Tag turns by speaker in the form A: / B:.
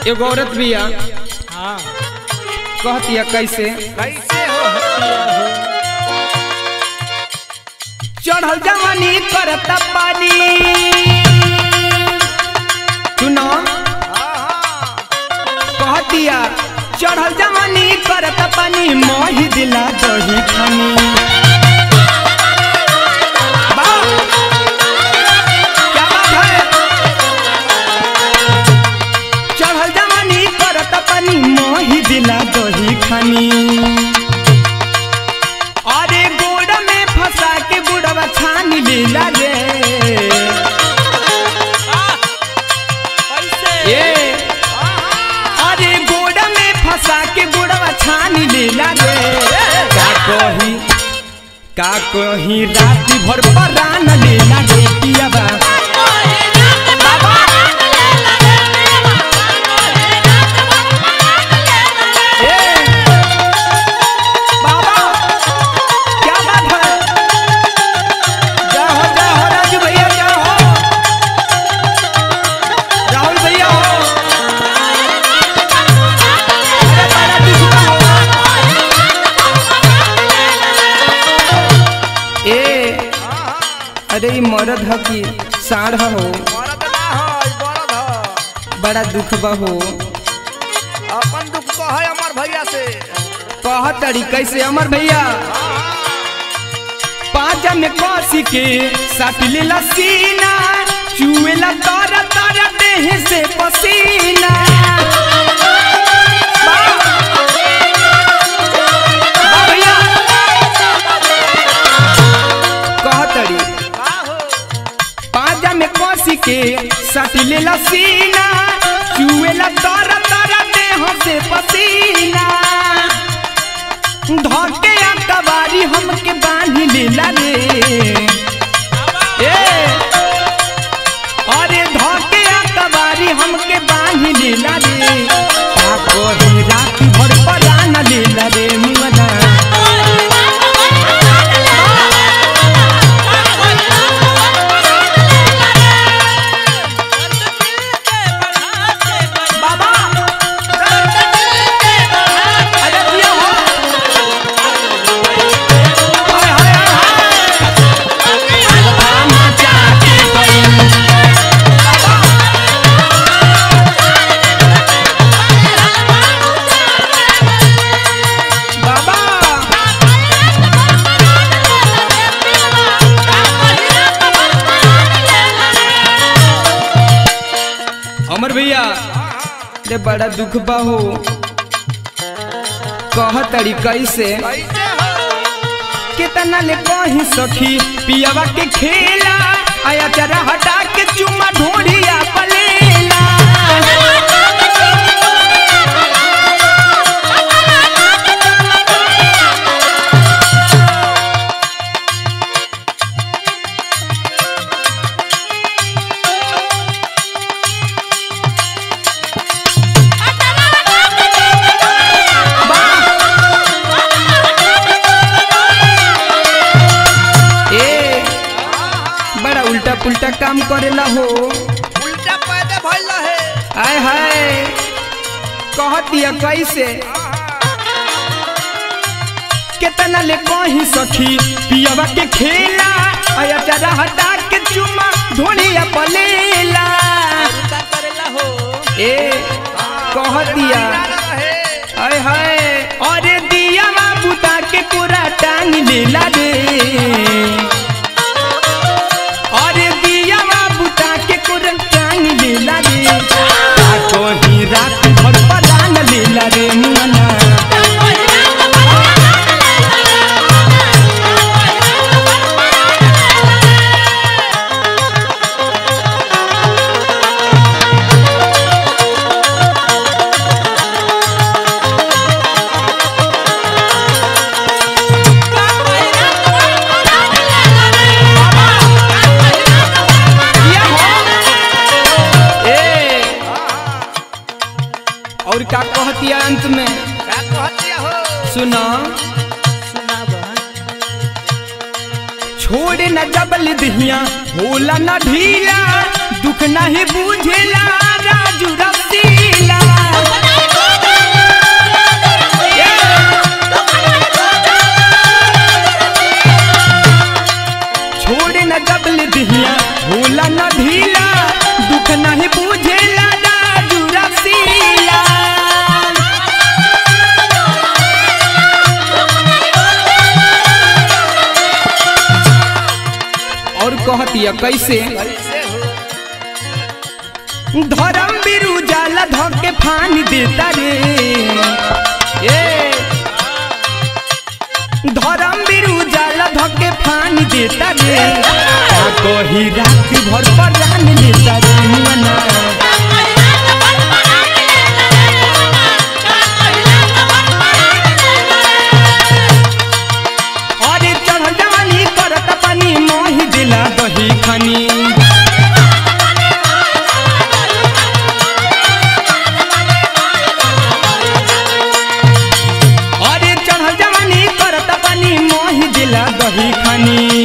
A: एगो औरत बिया
B: हाँ
A: कहतिया कैसे
B: कैसे हो हटिया हो
A: चढ़ल जवानी करता पानी सुनो
B: हाँ
A: कहतिया चढ़ल जवानी करता पानी मोही दिला दही खानी वाह! क्या बात है? चढ़ल जवानी करता पानी मोही दिला दही खानी अरे गोड़ में फंसा के बुढ़वा छान लीला रे
B: कैसे
A: ए अरे गोड़ में फंसा के बुढ़वा छान लीला रे का कही का कही रात भर परान लीला रे पियाबा ए बाबा क्या बात है जाओ जाओ राजू भैया जाओ राहुल भैया हो अरे बड़ा दुखड़ा हो ए अरे ई मरद ह कि साढ़ हो
B: मरद ना हो ई बरद हो
A: बड़ा दुख बा हो
B: अपन दुख कह अमर भैया से
A: कह तरी कैसे अमर भैया पाजा में कसी के साट लेला सीना चुएला तारा तारा देह से पसीना वाह! वाह भैया कह तरी
B: का हो
A: पाजा में कसी के सट लेला सीना चुएला तारा तारा देह से पसीना धके आ कबारी हमके बांध लेला रे ए अरे धके आ कबारी हमके बांध लेला रे का कही रात भर परान लेला रे मुअना बाबा अरे दिया हो हाय हाय हाय हाय मचा के गई बाबा अमर भैया ले बड़ा दुख बा हो कह तरी कैसे
B: कैसे हो
A: कितना ले कहीं सखी पियावा के खेला आया चरा हटा के चुमा ढोड़िया पलेला ए बड़ा उल्टा पुल्टा काम करेला हो
B: उल्टा पैदे भइल है
A: आय हाय कहतिया कैसे कितना ले कहीं सखी पियावा के खेला आया चरा हटा के चुमा ढोड़िया पलेला
B: उल्टा करेला हो
A: ए कहतिया
B: रहे
A: हाय हाय अरे दिया बुता के पूरा टांग लेला रे अरे दिया बुता के पूरा टांग लेला रे आ कहीं रात भर परान लेला रे मुअना दिया हो ए और का कहतिया अंत में
B: का कहतिया हो
A: सुना
B: सुनाबा
A: छोड़े न जबल दिहिया होला न ढीला दुख नहीं बुझेला राजू रसीला कहतिया कैसे
B: कैसे हो
A: धर्म बिरु जाला धके फानी देता रे ए धर्म बिरु जाला धके फानी देता रे का कही रात भर परान लेता रे मुअना अरे चढ़ जवानी करत पानी मोहि दिला दही खानी अरे चढ़ जवानी करत पानी मोहि दिला दही खानी